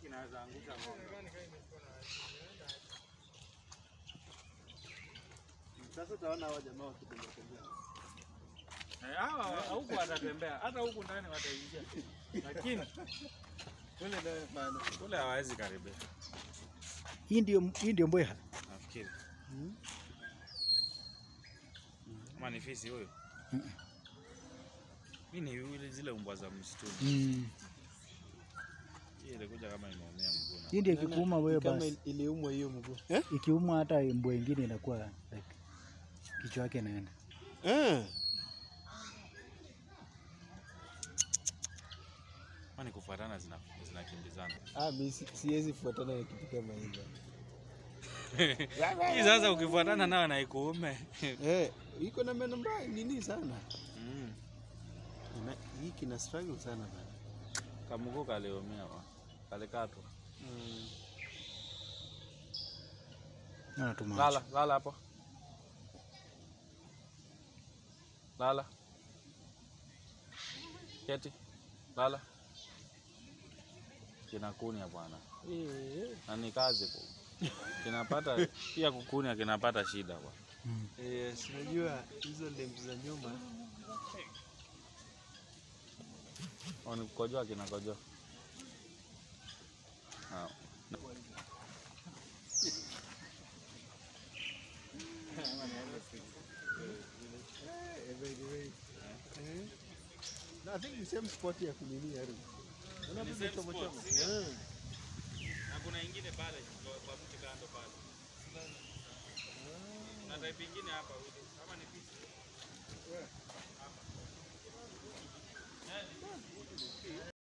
kinaweza angusha ng'ombe. Sasa utaona hawa jamaa wakitembea tembea. Eh, hawa huku watatembea, hata huku ndani wataingia, lakini kule Bana. kule hawawezi karibia. Hii ndio hii ndio mbweha. Nafikiri Mm. kama ni fisi huyo. Hii ni yule zile umbwa za msituni. Mm. Hii ilikuja kama imeumia mguu. na- Hii ndio ikikuuma wewe Kama basi. iliumwa hiyo mguu. Eh? Ikiuma hata mbwa ingine inakuwa like kichwa yake inaenda. Eh. Kama ni kufuatana zina zinakimbizana. Ah, mimi si- siwezi fuatana na kitu kama hicho. Hii sasa ukifuatana nao na ikuume. Eh, iko na meno mbaya nini sana. Mm. Ina, hii kina struggle sana bana. Kamguu kaliumia wa. Kalikatwa. Mm. Na tumacho. Lala, lala hapo. Lala. Keti. Lala. Kinakunya bwana. Eh, Na ni kazi ku. Kinapata pia kukunya kinapata shida bwana. Mm. eh, si unajua hizo limbs za nyuma Au ni kukojoa kinakojoa. Ah. Eh. No, I think ni same spot ya kunini Haru. Unaona Ni vile same choma spot, choma? si ndio? Eh. Na kuna ingine pale kwa mti kando pale. Na type ingine hapa kama ni fisi.